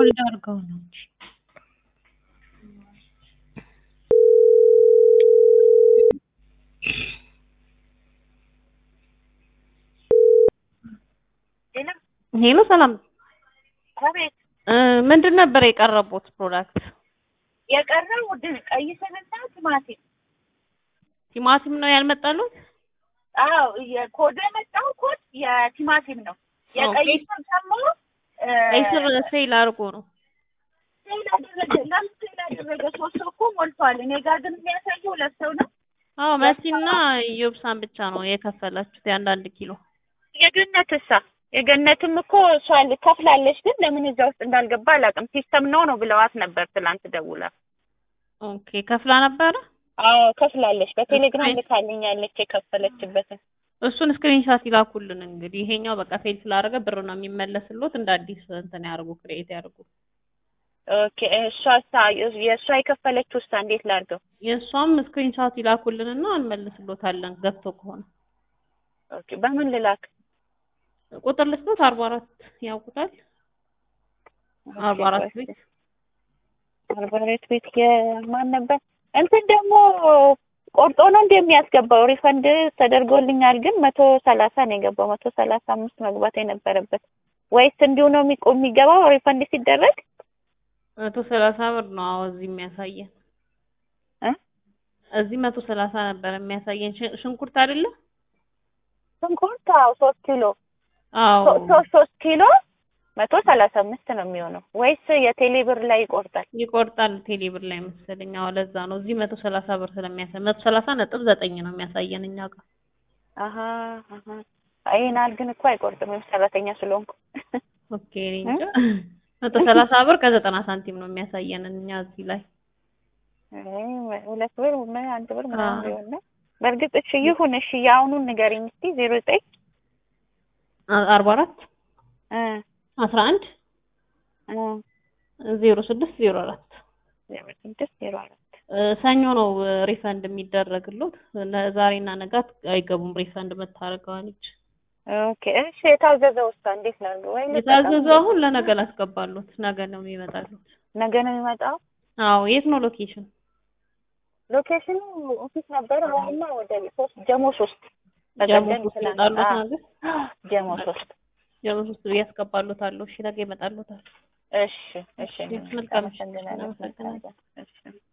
ሆልድ አድርገው ነው እንጂ ሄሎ ሰላም አቤት እ ምንድን ነበር የቀረቡት ፕሮዳክት? የቀረው ድን ቀይ ስርና ቲማቲም። ቲማቲም ነው ያልመጣሉት? አዎ የኮድ የመጣው ኮድ የቲማቲም ነው። የቀይ ኦኬ። ስር ደግሞ እ፣ ቀይ ስር ሴል አድርጎ ነው። ሴል አደረገ። ለምን ሴል አደረገ? ሶስት ሰው እኮ ሞልቷል። እኔ ጋር ግን የሚያሳየው ሁለት ሰው ነው። አዎ መሲና ዮብሳን ብቻ ነው የከፈላችሁት የአንዳንድ ኪሎ። የገነት እሳ የገነትም እኮ እሷ ከፍላለች፣ ግን ለምን እዛ ውስጥ እንዳልገባ አላውቅም። ሲስተም ነው ነው ብለዋት ነበር ትላንት ደውላ። ኦኬ ከፍላ ነበረ። አዎ ከፍላለች። በቴሌግራም እሺ። ልካልኛለች የከፈለችበትን። እሱን ስክሪንሻት ይላኩልን። እንግዲህ ይሄኛው በቃ ፌል ስላደረገ ብር ነው የሚመለስሎት። እንደ አዲስ እንትን ያርጉ፣ ክሬኤት ያርጉ። ኦኬ እሷ የእሷ የከፈለችው ውስጥ እንዴት ላድርገው? የእሷም ስክሪንሻት ይላኩልንና እንመልስሎታለን ገብቶ ከሆነ ኦኬ በምን ልላክ? ቁጥር ልስጦት አርባ አራት ያውቁታል። አርባ አራት ቤት አርባ አራት ቤት የማን ነበር? እንትን ደግሞ ቆርጦ ነው እንደ የሚያስገባው ሪፈንድ ተደርጎልኛል፣ ግን መቶ ሰላሳ ነው የገባው። መቶ ሰላሳ አምስት መግባት የነበረበት ወይስ እንዲሁ ነው የሚቆ- የሚገባው ሪፈንድ ሲደረግ? መቶ ሰላሳ ብር ነው። አዎ እዚህ የሚያሳየን እ? እዚህ መቶ ሰላሳ ነበር የሚያሳየን። ሽ- ሽንኩርት አይደለ? ሽንኩርት አዎ ሶስት ኪሎ አዎ ሶ- ሶስት ሶስት ኪሎ መቶ ሰላሳ አምስት ነው የሚሆነው ወይስ የቴሌ ብር ላይ ይቆርጣል? ይቆርጣል ቴሌ ብር ላይ መሰለኝ። አዎ ለዛ ነው እዚህ መቶ ሰላሳ ብር ስለሚያሳይ መቶ ሰላሳ ነጥብ ዘጠኝ ነው የሚያሳየን እኛ ጋር። አሀ አሀ ይሄን ያህል ግን እኮ አይቆርጥም ሰራተኛ ስለሆንኩ። ኦኬ እኔ እንጃ መቶ ሰላሳ ብር ከዘጠና ሳንቲም ነው የሚያሳየን እኛ እዚህ ላይ። አይ ሁለት ብር ምን አንድ ብር ምናምን አዎ። ሊሆን ነው። በእርግጥ እሺ ይሁን እሺ የአሁኑን ንገሪኝ እስኪ ዜሮ ዘጠኝ አ- አርባ አራት እ አስራ አንድ እ ዜሮ ስድስት ዜሮ አራት ዜሮ ስድስት ዜሮ አራት እ ሰኞ ነው እ ሪፈንድ የሚደረግሉት። ነ- ዛሬና ነጋት አይገቡም ሪፈንድ መታረገዋለች። ኦኬ እሺ የታዘዘው ውስጥ እንዴት ነው ወይ የታዘዘው አሁን ለነገ ላስገባሉት። ነገ ነው የሚመጣሉት። ነገ ነው የሚመጣው አዎ የት ነው ሎኬሽን? ሎኬሽኑ ኦፊስ ነበር አሁንማ ወደ ሶስት ጀሞ ሶስት ጀሞ በቀደም ሶስት ትናንት- ይመጣሉት አዎ፣ ነገ ጀሞ ሶስት ጀሞ ሶስት ያስገባሉታለሁ። እሺ ነገ ይመጣሉታል። እሺ እሺ መልካም ምሽት። አመሰግናለሁ። አመሰግናለሁ። እሺ